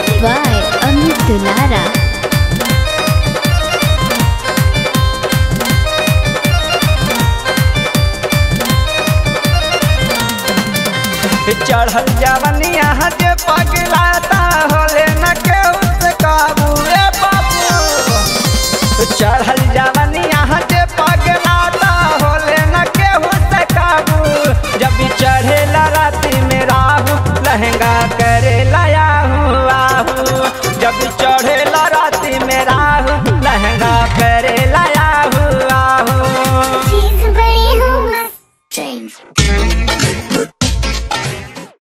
by Amit Dulara. चढ़ल जवनिया जे पगलाता होले न केहू से काबू ए बाबू चढ़ल जवनिया जे पगलाता होले न केहू से काबू जब भी चढ़ेला राती में राहू लहंगा करे लायाहू आहू जब भी चढ़े